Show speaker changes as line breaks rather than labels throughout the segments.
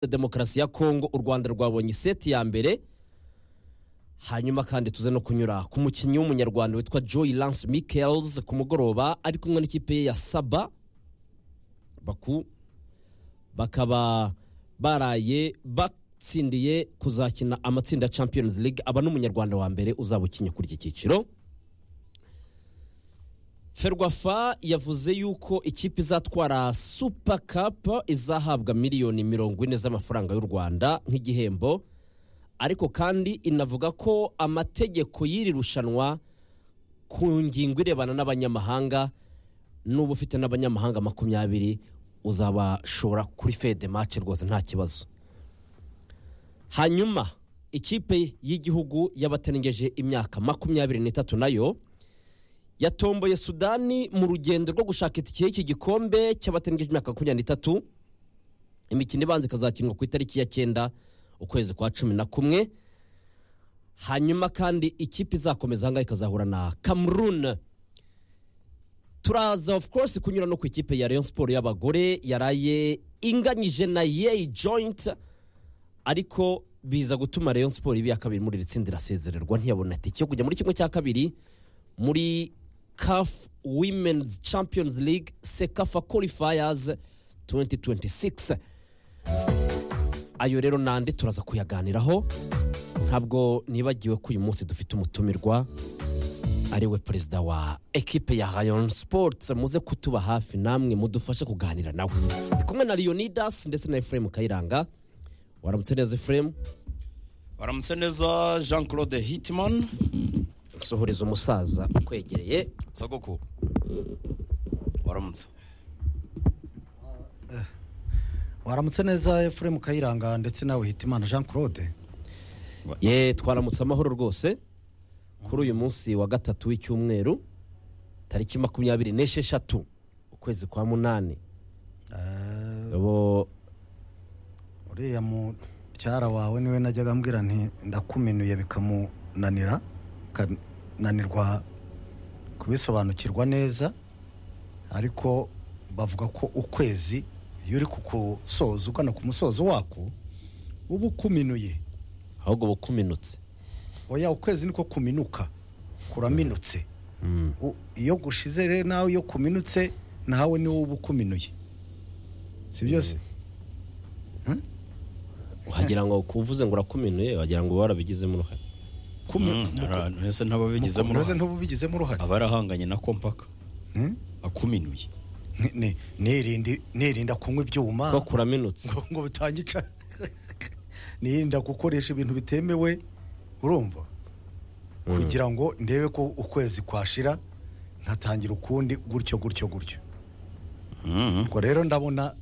demokarasi ya kongo u rwanda rwabonye iseti ya mbere hanyuma kandi tuze no kunyura ku mukinnyi w'umunyarwanda witwa joy lance michaels ku mugoroba ari kumwe n'ikipe ye ya saba baku bakaba baraye batsindiye kuzakina amatsinda ya champions league aba n'umunyarwanda wa mbere uzaba ukinnye kuri iki cyiciro ferwafa yavuze yuko ikipe izatwara super cup izahabwa miliyoni mirongo ine z'amafaranga y'u rwanda nk'igihembo ariko kandi inavuga ko amategeko y'iri rushanwa ku ngingo irebana n'abanyamahanga n'uba ufite n'abanyamahanga makumyabiri uzabashora kuri fede mace rwose nta kibazo hanyuma ikipe y'igihugu y'abatarengeje imyaka makumyabiri n'itatu nayo yatomboye sudani mu rugendo rwo gushaka itike y'iki gikombe cy'abatarengeje imyaka makumyabiri n'itatu imikino ibanza ikazakinwa ku itariki ya cyenda ukwezi kwa cumi na kumwe hanyuma kandi ikipe izakomeza ahangaha ikazahura na cameroon turaza of course kunyura no ku ikipe ya Rayon Sport y'abagore yaraye inganyije na Yay Joint ariko biza gutuma Rayon Sport ibi ya kabiri muri iri tsinda irasezererwa ntiyabona itike yo kujya muri kimwe cya kabiri muri CAF Women's Champions League Sekafa Qualifiers 2026 ayo rero nandi turaza kuyaganiraho ntabwo nibagiwe ko uyu munsi dufite umutumirwa ariwe perezida wa ekipe ya rayon sports muze kutuba hafi namwe mudufashe kuganira nawe ndi kumwe na leonidas ndetse na efuremu kayiranga waramutse neza efuremu
baramutse neza jean claude hitman
sohoreza umusaza ukwegereye
sogoko waramutse
waramutse neza efuremu kayiranga ndetse nawe hitimana jean claude
ye twaramutse amahoro rwose kuri uyu munsi wa gatatu w'icyumweru tariki makumyabiri n'esheshatu ukwezi kwa munani bo
uriya mubyara wawe niwe najyaga ambwira nti ndakumenuye bikamunanira akananirwa kubisobanukirwa neza ariko bavuga ko ukwezi iyo uri kukusoza ugana ku musozo wako uba ukuminuye
ahubwo uba ukuminutse
oya ukwezi niko kuminuka kuraminutse iyo gushize rero nawe iyo kuminutse nawe niwo uba ukuminuye si byose
wagira ngo kuvuze ngo urakuminuye wagira ngo uba warabigizemo uruhare
ese ntababigizemo
mukomeze ntububigizemo uruhare
aba yarahanganye na kompaka
Hmm?
akuminuye
Ni- ni- nirinde- nirinda kunywa ibyuma
ko kuraminutse
ngo- ngo butangica nirinda gukoresha ibintu bitemewe urumva kugira ngo ndebe ko ukwezi kwashira nkatangira ukundi gutyo gutyo gutyo ubwo rero ndabona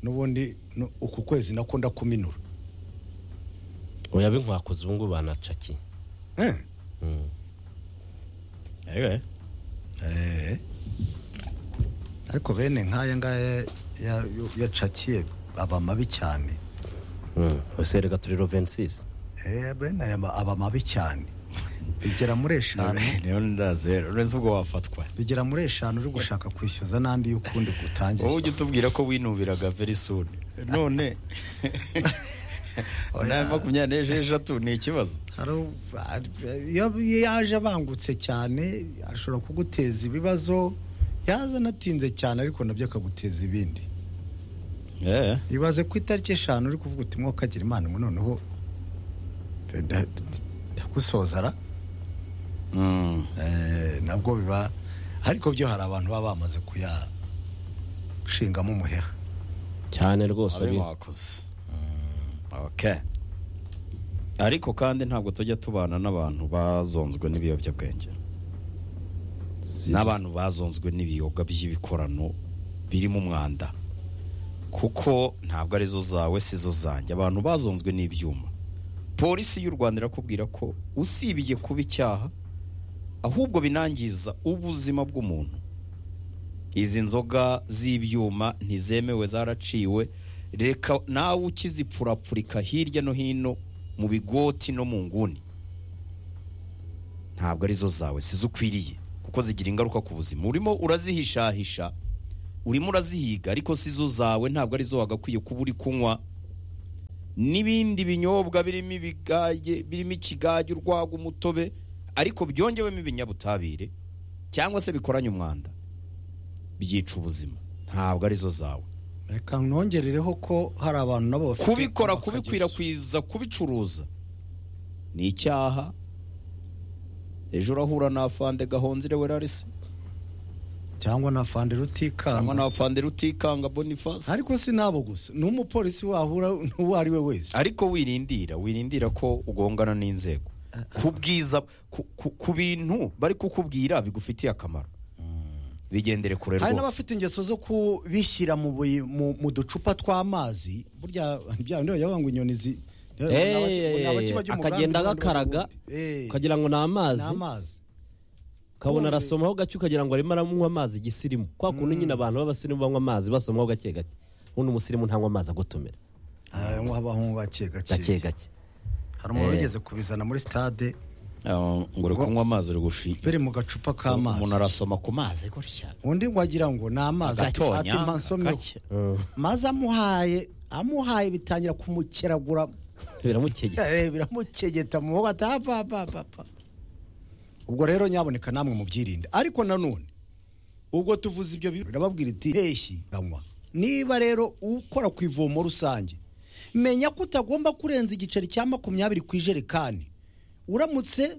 n'ubundi no- uku kwezi nako ndakuminura
oya binkwakoze ubu ngubu banacaki
Eh,
Ewe.
eh. ariko bene nk'aya ngaya ya- ya- yacakiye aba mabi cyane
ese reka turi rovensis
Eh, bene aya ma- aba mabi cyane bigera muri eshanu
rero ndaze uretse ubwo wafatwa
bigera muri eshanu uri gushaka kwishyuza n'andi y'ukundi gutangira
wowe ujya utubwira ko winubiraga very soon none na makumyabiri n'esheshatu ni ikibazo
Hari u- iyo iyo yaje abangutse cyane ashobora kuguteza ibibazo yaza anatinze cyane ariko nabyo akaguteza ibindi ibaze ku itariki eshanu uri kuvuga uti mwo kagira imana ngo noneho nda- ndagusozara
Mm.
Eh, nabwo biba ariko byo hari abantu baba bamaze kuyashingamo umuheha
cyane rwose
abe
bi-
mwakoze okay ariko kandi ntabwo tujya tubana n'abantu bazonzwe n'ibiyobyabwenge
si-
n'abantu bazonzwe n'ibiyoga by'ibikorano birimo umwanda kuko ntabwo arizo zawe sizo zanjye abantu bazonzwe n'ibyuma polisi y'u rwanda irakubwira ko usibye kuba icyaha ahubwo binangiza ubuzima bw'umuntu izi nzoga z'ibyuma ntizemewe zaraciwe reka nawe ukizipfurapfurika hirya no hino mu bigoti no mu nguni ntabwo arizo zawe sizo ukwiriye kuko zigira ingaruka ku buzima urimo urazihishahisha urimo urazihiga ariko sizo zawe ntabwo arizo wagakwiye kuba uri kunywa n'ibindi binyobwa birimo ibigage birimo ikigage urwagwa umutobe ariko byongewemo ibinyabutabire cyangwa se bikoranye umwanda byica ubuzima ntabwo arizo zawe
reka ntwongerereho ko hari abantu nabo bafite
kubikora
akageso.
kubikwirakwiza kubicuruza ni icyaha ejo urahura na afande gahonzire werarisi
cyangwa na fande
cyangwa na
rutikanga
afande rutikanga boniface
ariko si n'abo gusa n'umupolisi wahura n'uwo ari we wese
ariko wirindira wirindira ko ugongana n'inzego ku bwiza ku- ku- ku bintu bari kukubwira bigufitiye akamaro bigendere kure
hari
rwose
n'abafite ingeso zo kubishyira mu bui- mu- mu ducupa tw'amazi burya bya bindi bajya ngo inyoni zi ni abaki- ni abakiba
Eh,
by'umugambi
akagenda
n'abandi
agakaraga
bakundi. Eh,
ukagira ngo ni
ni
amazi
amazi
ukabona arasomaho gake ukagira ngo arimo aranywa amazi igisirimu kwa kuntu nyine abantu b'abasirimu banywa amazi basomaho gake gake ubundi umusirimu ntanywa amazi agotomera
Ah, ngo habaho gake
gake
gake
gake
hari umuntu
Eh.
wigeze kubizana muri stade
Ah, ngo uri kunywa amazi uri gushira
biri mu gacupa
umuntu
k'amazi
arasoma ku mazi gutya
undi ngo agira ngo ni amazi ati
agatonya
ati mpansomye
agake.
maze amuhaye amuhaye bitangira kumukeragura
biramukegera
Eh, biramukegeta mu maboko ati apa apa apa apa ubwo rero nyaboneka namwe mubyirinde ariko nanone ubwo tuvuze ibyo bintu irababwira iti mpeshyi ganywa niba rero ukora ku ivomo rusange menya ko utagomba kurenza igiceri cya makumyabiri ku ijerekani uramutse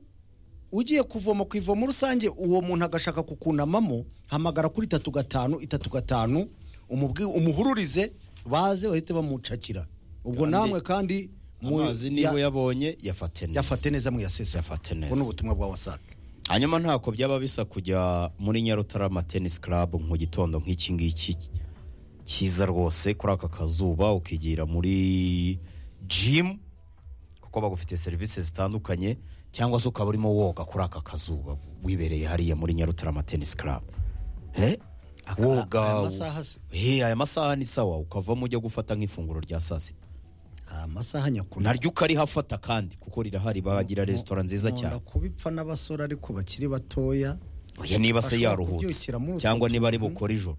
ugiye kuvoma ku ivomo rusange uwo muntu agashaka kukunamamo hamagara kuri itatu gatanu itatu gatanu umubwi- umuhururize baze bahite bamucakira ubwo
Kandi-
namwe kandi mu-
amazi
ya-
niyo yabonye yafate neza
yafate neza mwiyasesa
Yafate neza.
ni ubutumwa bwa wasake
hanyuma ntako byaba bisa kujya muri nyarutarama tenisi club mu gitondo nk'iki ngiki cyiza rwose kuri aka kazuba ukigira muri jimu kuko bagufitiye serivisi zitandukanye cyangwa se ukaba urimo woga kuri aka kazuba wibereye hariya muri nyarutarama tenisi club Eh?
Aka-
woga
aya masaha se?
Eh, aya masaha ni sawa ukavamo ujya gufata nk'ifunguro rya saa sita
amasaha nyakuna
naryo ukarihafata kandi kuko rirahari bagira resitora nziza cyane
kubipfa n'abasore ariko bakiri batoya
oya niba se
Ashobora
yaruhutse
kubyukira muri utwo
cyangwa niba ari
tuntu.
bukora ijoro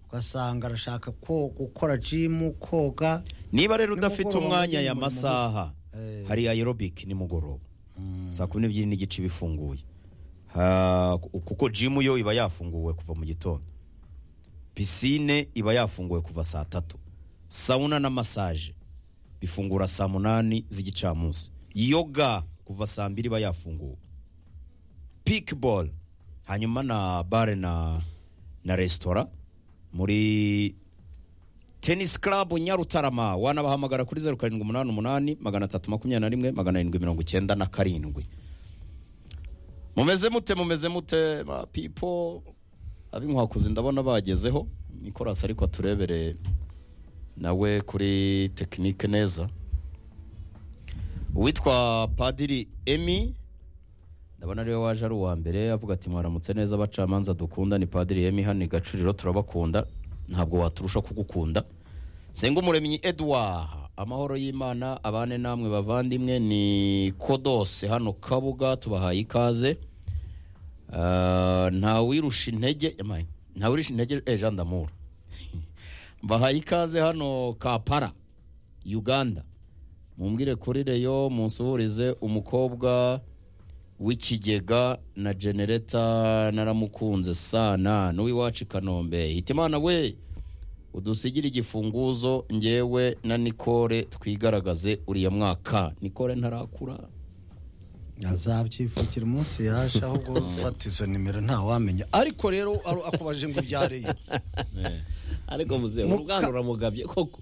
ugasanga arashaka ko gukora jimu koga
niba rero
Nimugoroba
udafite umwanya
nyine
aya
muri-
masaha
Eh.
hari aerobike nimugoroba saa kumi n'ebyiri n'igice iba ifunguye Ha, kuko jimu yo iba yafunguwe kuva mu gitondo pisine iba yafunguwe kuva saa tatu sawuna na masaje bifungura saa munani z'igicamunsi yoga kuva saa mbiri iba yafunguwe pikibolo hanyuma na bare na na resitora muri tenisi club nyarutarama wanabahamagara kuri zeru karindwi umunani umunani magana atatu makumyabiri na rimwe magana arindwi mirongo icyenda na karindwi mumeze mute mumeze mute ma pipo ab'inkwakuzi ndabona bagezeho nikorasi ariko aturebere nawe kuri tekinike neza uwitwa padiri emi ndabona ariwe waje ari uwa mbere avuga ati mwaramutse neza abacamanza dukunda ni padiri emi hano i gacuriro turabakunda ntabwo waturusha kugukunda umuremyi edouard amahoro y'imana abane namwe bavandimwe ni kodose hano kabuga tubahaye ikaze Ah, ntawirusha intege emaye, ntawirusha intege eh, jean d'amour mbahaye ikaze hano kapara uganda mumbwire kuri reyo munsuhurize umukobwa w'ikigega na genereta naramukunze sana n'uwiwacu i kanombe hitimana we udusigire igifunguzo ngewe na nikore twigaragaze uriya mwaka nikore ntarakura
azabyivukira umunsi yaje ahubwo ufata izo nimero ntawamenya ariko rero aro- akubaje ngo ibyareye
ariko muzehe
Muka-
urubwana uramugabye koko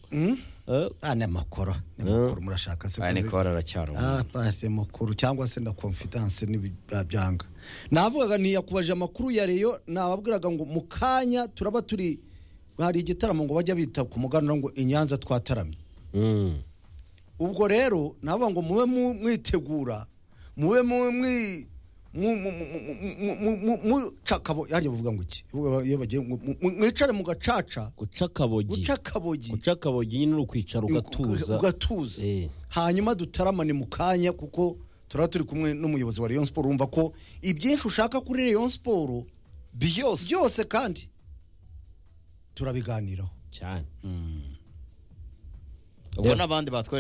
Eh,
ah ni amakoro ni amakoro murashaka se
aya
kuzi-
nikore aracyari
Ah,
umwana
pasi makuru cyangwa se na konfidanse n'ibyanga navugaga ntiyakubaje amakuru ya reyo nababwiraga ngo mu kanya turaba turi hari igitaramo ngo bajya bita ku muganura ngo inyanza twataramye
mm.
ubwo rero navuga ngo mube mu- mwitegura mube mu- mwi- mu- mu- mu- mu- mu- mu- mucakabo yanjye bavuga ngo iki Bavuga iyo bagiye ngo mu- mu- mwicare mu gacaca
guca akabogi
guca akabogi
guca akabogi nyine uri ukwicara ugatuza
ugatuza
Eh.
hanyuma dutaramane mu kanya kuko turaba turi kumwe n'umuyobozi wa rayon siporo wumva ko ibyinshi ushaka kuri rayon siporo
byose
byose kandi turabiganiraho
cyane
ubwo n'abandi batwereye